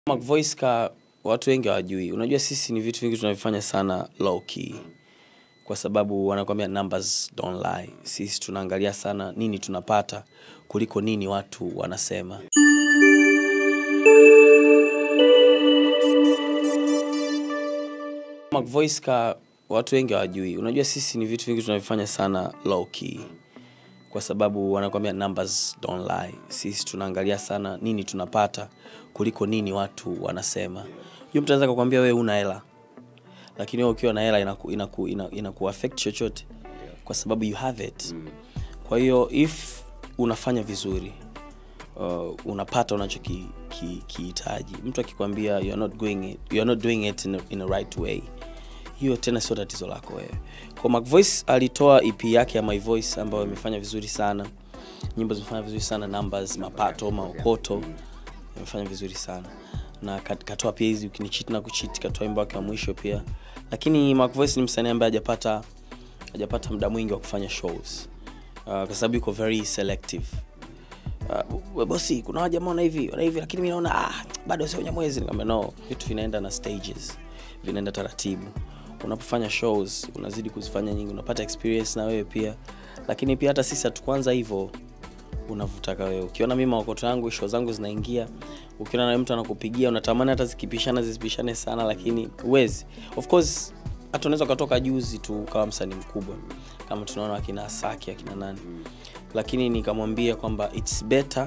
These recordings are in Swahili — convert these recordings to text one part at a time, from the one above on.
Mac Voice ka watu wengi hawajui. Unajua sisi ni vitu vingi tunavifanya sana low key. Kwa sababu wanakuambia numbers don't lie. Sisi tunaangalia sana nini tunapata kuliko nini watu wanasema. Mac Voice ka watu wengi hawajui. Unajua sisi ni vitu vingi tunavifanya sana low key. Kwa sababu wanakuambia numbers don't lie. Sisi tunaangalia sana nini tunapata kuliko nini watu wanasema. Unajua mtu anaweza kukwambia wewe una hela. Lakini wewe ukiwa na hela inaku, inaku, inaku, inaku affect chochote kwa sababu you have it. Kwa hiyo if unafanya vizuri uh, unapata unachokihitaji. Mtu akikwambia you're not going it, you're not doing it in a, in a right way, hiyo tena sio tatizo lako wewe. Kwa Mac Voice alitoa EP yake ya My Voice ambayo imefanya vizuri sana, nyimbo zimefanya vizuri sana, numbers, mapato, maokoto imefanya vizuri sana na kat- katoa pia hizi ukinicheat na kucheat, katoa wimbo wake wa mwisho pia. Lakini Mac Voice ni msanii ambaye hajapata hajapata muda mwingi wa kufanya shows uh, kwa sababu yuko very selective uh, bosi kuna wajamaa wana hivi wana hivi lakini mi naona ah, bado sio nyamwezi nikamwambia no vitu vinaenda na stages vinaenda taratibu unapofanya shows unazidi kuzifanya nyingi unapata experience na wewe pia lakini pia hata sisi hatukuanza hivyo unavyotaka wewe ukiona mimi maokoto yangu show zangu zinaingia ukiona na mtu anakupigia unatamani hata zikipishana zisipishane sana lakini uwezi of course hata unaweza ukatoka juzi tu ukawa msanii mkubwa kama tunaona akina asaki akina nani lakini nikamwambia kwamba its better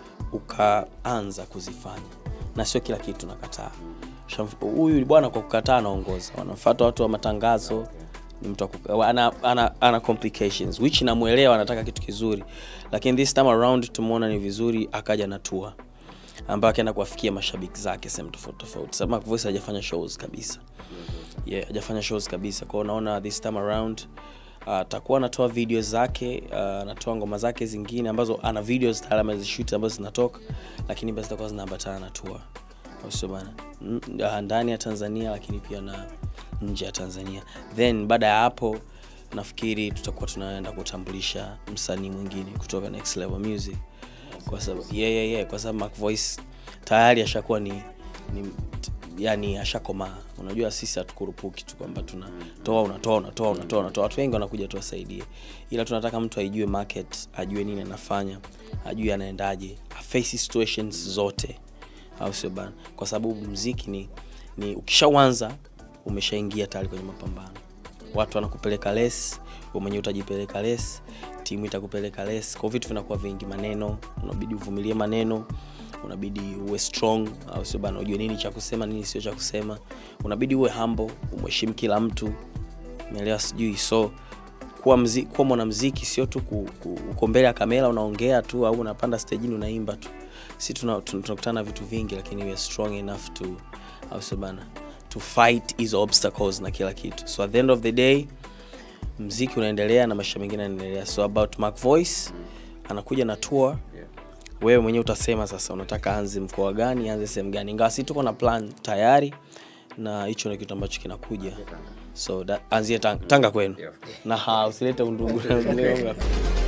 ukaanza kuzifanya na sio kila kitu nakataa Shamf- huyu bwana kwa kukataa anaongoza wanamfuata watu wa matangazo ni mtu wa kuka- ana, ana, ana complications which namwelewa anataka kitu kizuri lakini this time around tumeona ni vizuri akaja na tour ambayo akaenda kuwafikia mashabiki zake sehemu tofauti tofauti sababu Mac Voice hajafanya shows kabisa yeah, hajafanya shows kabisa kwao naona this time around uh, atakuwa anatoa video zake uh, anatoa ngoma zake zingine ambazo ana videos tayari amezishoot ambazo zinatoka lakini basi zitakuwa zinaambatana na tour Au sio bana N- uh, ndani ya tanzania lakini pia na nje ya tanzania then baada ya hapo nafikiri tutakuwa tunaenda kutambulisha msanii mwingine kutoka next level music kwa sababu yeah, yeah, yeah, kwa sababu Mac Voice tayari ashakuwa ni, ni yani ashakomaa unajua sisi hatukurupuki tu kwamba tunatoa unatoa unatoa unatoa unatoa watu wengi wanakuja tuwasaidie ila tunataka mtu aijue market ajue nini anafanya ajue anaendaje aface situations zote au sio bana kwa sababu mziki ni, ni ukishauanza umeshaingia tayari kwenye mapambano watu wanakupeleka les wewe mwenyewe utajipeleka les timu itakupeleka les kwa vitu vinakuwa vingi maneno unabidi uvumilie maneno unabidi uwe strong au sio bana ujue nini cha kusema nini sio cha kusema unabidi uwe humble umheshimu kila mtu umeelewa sijui so kuwa, mzi, kuwa mwanamziki sio tu ku, ku, uko mbele ya kamera unaongea tu au unapanda stejini unaimba tu si tunakutana tuna, tunakutana na vitu vingi lakini we are strong enough to au sio bana to fight hizo obstacles na kila kitu so at the end of the day mziki unaendelea na maisha mengine yanaendelea so about Mac Voice anakuja na tour wewe mwenyewe utasema sasa unataka anze mkoa gani anze sehemu gani ingawa si tuko na plan tayari na hicho ni kitu ambacho kinakuja so that, anzie tanga, tanga kwenu na ha, usilete undugu